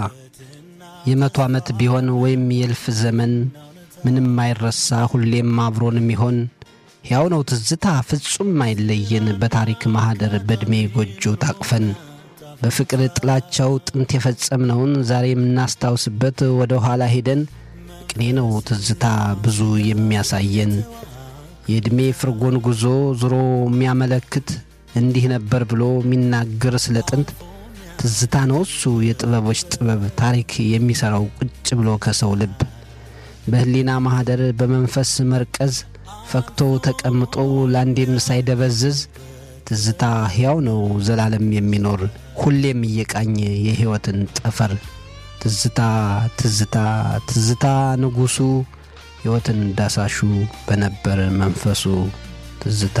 የመቶ ዓመት ቢሆን ወይም የእልፍ ዘመን ምንም አይረሳ ሁሌም አብሮን የሚሆን ሕያው ነው ትዝታ ፍጹም አይለየን በታሪክ ማኅደር በዕድሜ ጎጆ ታቅፈን በፍቅር ጥላቻው ጥንት የፈጸምነውን ዛሬ የምናስታውስበት ወደ ኋላ ሄደን ቅኔ ነው ትዝታ ብዙ የሚያሳየን የዕድሜ ፍርጎን ጉዞ ዞሮ የሚያመለክት እንዲህ ነበር ብሎ የሚናገር ስለ ጥንት ትዝታ ነው እሱ የጥበቦች ጥበብ ታሪክ የሚሠራው ቁጭ ብሎ ከሰው ልብ በሕሊና ማኅደር በመንፈስ መርቀዝ ፈክቶ ተቀምጦ ለአንዴም ሳይደበዝዝ ትዝታ ሕያው ነው ዘላለም የሚኖር ሁሌም እየቃኘ የሕይወትን ጠፈር ትዝታ ትዝታ ትዝታ ንጉሡ ሕይወትን ዳሳሹ በነበር መንፈሱ ትዝታ